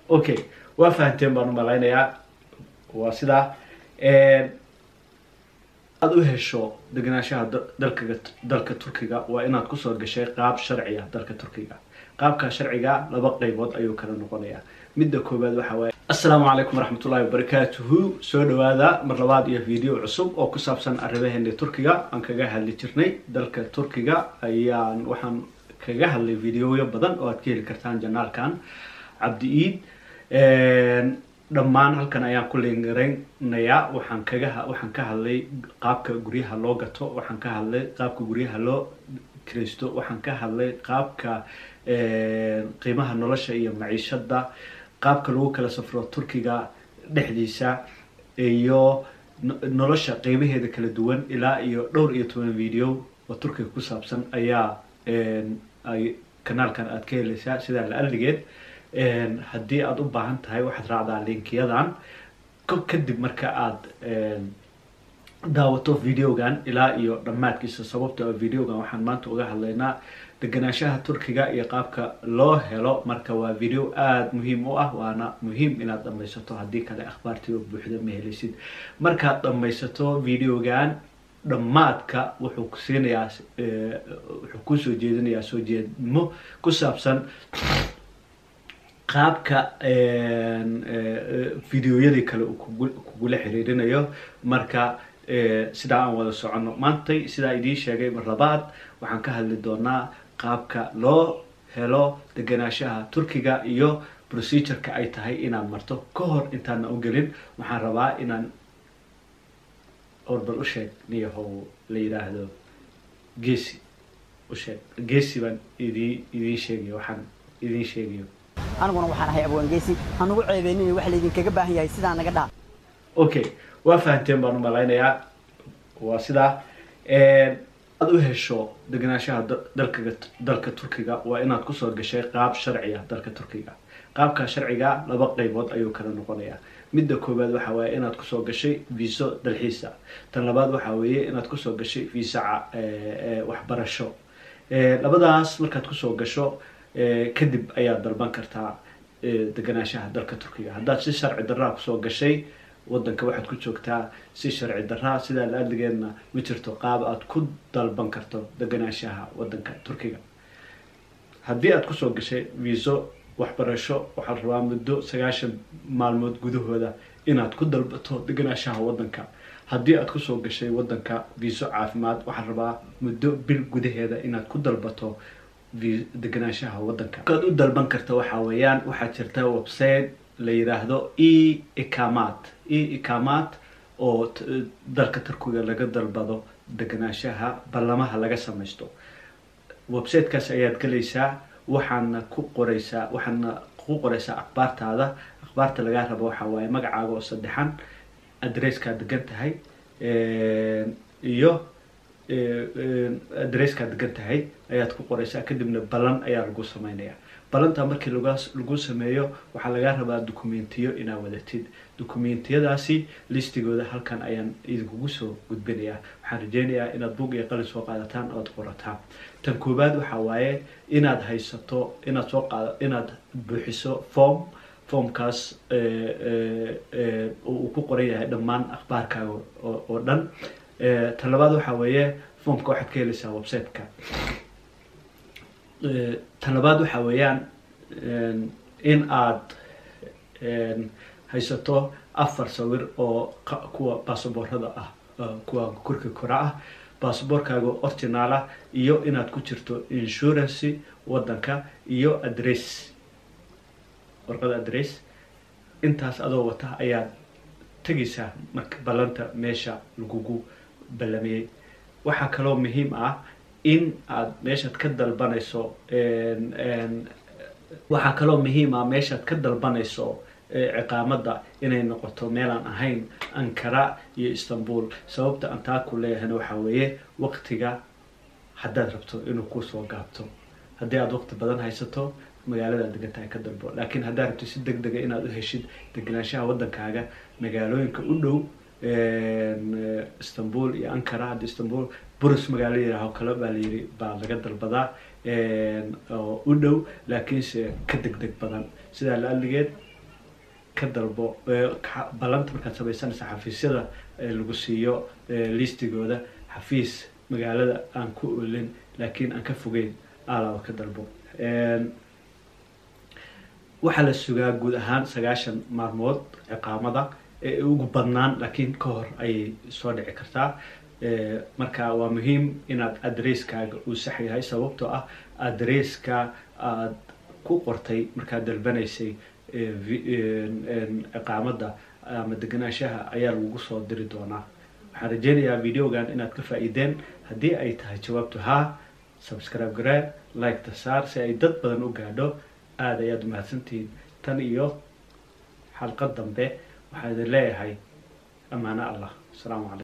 okay waa fahanteen baan u malaynayaa waa sidaa aad u hesho degenaanshaha dalkaga dalka turkiga waa inaad kusoo gashay qaab sharci ah dalka turkiga qaabka sharciga laba qeybood ayuu kala noqonayaa midda koowaad waxa waaye assalaamu calaykum waraxmatullahi wabarakaatuhu soo dhawaada mar labaad iyo video cusub oo ku saabsan arrimaheena turkiga aan kaga hadli jirnay dalka turkiga ayaan waxaan kaga hadlay videoyo badan oo aad ka heli kartaan janaalkan cabdi iid dhammaan halkan ayaan ku leengaraynaya waxaan kaga waxaan ka hadlay qaabka guryaha loo gato waxaan ka hadlay qaabka guryaha loo kiraysto waxaan ka hadlay qaabka qiimaha nolosha iyo maciishada qaabka lagu kala safro turkiga dhexdiisa iyo nolosha qeybaheeda kala duwan ilaa iyo dhowr iyo toban video oo turkiga ku saabsan ayaa ay kanaalkan aad ka helaysaa sidaa la aligeed haddii aada u baahan tahay waxaad raacdaa linkiyadan kadib marka aada daawato videogan ilaa iyo dhammaadkiisa sababta videogan waxaan maanta uga hadlaynaa degenaanshaha turkiga iyo qaabka loo helo marka waa video aada muhiim u ah waana muhiim inaad dhamaysato haddii kale akhbaartii oo buuxda ma helaysid markaad dhamaysato videogan dhammaadka wuxuu ku siinayaa wuxuu kusoo jeedinayaa soo jeedmo ku saabsan qaabka videoyadii kale uu kugula xiriirinayo marka sidaa aan wada soconno maantay sidaa idiin sheegay mar labaad waxaan ka hadli doonaa qaabka loo helo degenaanshaha turkiga iyo procedureka ay tahay inaad marto ka hor intaana u gelin waxaan rabaa inaan orbal u sheeg niyahow la yidhaahdo geesi u sheeg geesi baan idii idiin sheegayo waxaan idiin sheegayo aniguna waxaan ahay abwaangeesi hanugu ceebeynin wax laydinkaga baahan yahay sidaa naga dhaa okay waa fahanteen baan u malaynayaa waa sidaa aad u hesho degenaanshaha dalkaga dalka turkiga waa inaad kusoo gashay qaab sharci ah dalka turkiga qaabka sharciga laba qeybood ayuu kala noqonayaa midda koowaad waxa waaye inaad kusoo gashay viso dalxiisa tan labaad waxa weeye inaad kusoo gashay visa waxbarasho labadaas markaad kusoo gasho kadib ayaad dalban kartaa degenaanshaha dalka turkiga haddaad si sharci daraa kusoo gashay wadanka waxaad ku joogtaa si sharci daraa sidaa la adligeedna ma jirto qaab aad ku dalban karto degenaanshaha wadanka turkiga haddii aad kusoo gashay viso waxbarasho waxaad rabaa muddo sagaashan maalmood gudahooda inaad ku dalbato degenaanshaha wadanka haddii aad kusoo gashay wadanka viso caafimaad waxaad rabaa muddo bil gudaheeda inaad ku dalbato degenaanshaha wadanka markaad u dalban karta waxaa weeyaan waxaa jirta website la yidhaahdo e ikamat e ikamat oo dalka turkiga laga dalbado degenaanshaha ballamaha laga samaysto websitekaas ayaad gelaysaa waxaana ku qoreysaa waxaana ku qoreysaa akhbaartaada akhbaarta lagaa rabo waxaa waaye magacaaga oo saddexan adresskaad degan tahay iyo adresskaad degan tahay ayaad ku qoreysaa kadibna ballan ayaa lagu sameynaya ballantaa markii lagu sameeyo waxaa lagaa rabaa documentiyo inaad wadatid documentiyadaasi listigooda halkan ayaan idinkugu soo gudbinayaa waxaan rajeynayaa inaad bug iyo qalin soo qaadataan oad qorataan tan koowaad waxaa waaye inaad haysato inaad soo qaad inaad buuxiso form formkaas uu ku qoran yahay dhammaan akhbaarkaaga oo dhan tan labaad waxaa weeye formka waxaad ka helaysaa websiteka tan labaad waxaa weeyaan in aad haysato afar sawir oo kuwa baasaboorada ah kuwa korka kora ah baasaboorkaaga originaal ah iyo inaad ku jirto insurance wadanka iyo adress warqada adress intaas adoo wata ayaad tegaysaa marka ballanta meesha lagugu ballamiyey waxaa kaloo muhiim ah in aad meeshaad ka dalbanayso waxaa kaloo muhiim ah meeshaad ka dalbanayso ciqaamadda inay noqoto meelaan ahayn ankara iyo istanbul sababta aan taa ku leeyahayna waxaa weeye waqtiga haddaad rabto inuu kusoo gaabto haddii aada waqti badan haysato magaaladaad degan tahay ka dalbo laakiin haddaad rabto si deg dega inaad u heshid degenaanshaha waddankaaga magaalooyinka u dhow istanbul iyo ankara hadda istanbul burus magaalo yiraahoo kale baa layiri baa laga dalbadaa oo u dhow laakiinse ka deg deg badan sidaa la aligeed ka dalbo ballanta markaad samaysanaysa xafiisyada lagu siiyo listigooda xafiis magaalada aan ku olin laakiin aan ka fogeyn alaaba ka dalbo waxaa la sugaa guud ahaan sagaashan maalmood ciqaamada ee ugu badnaan laakiin ka hor ayay soo dhici kartaa marka waa muhiim inaad adresskaaga uu sax yahay sababtoo ah adresska aad ku qortay markaad dalbanaysay ciqaamada ama deganaanshaha ayaa lagugu soo diri doonaa waxaan rajeynayaa videogan inaad ka faa-iideen haddii ay tahay jawaabtu haa subscribe garee like-ta saar si ay dad badan u gaadho aada ayaad umahadsantihiin tan iyo xalqad dambe waxaa idin leeyahay amaano allah asalaamu calaykum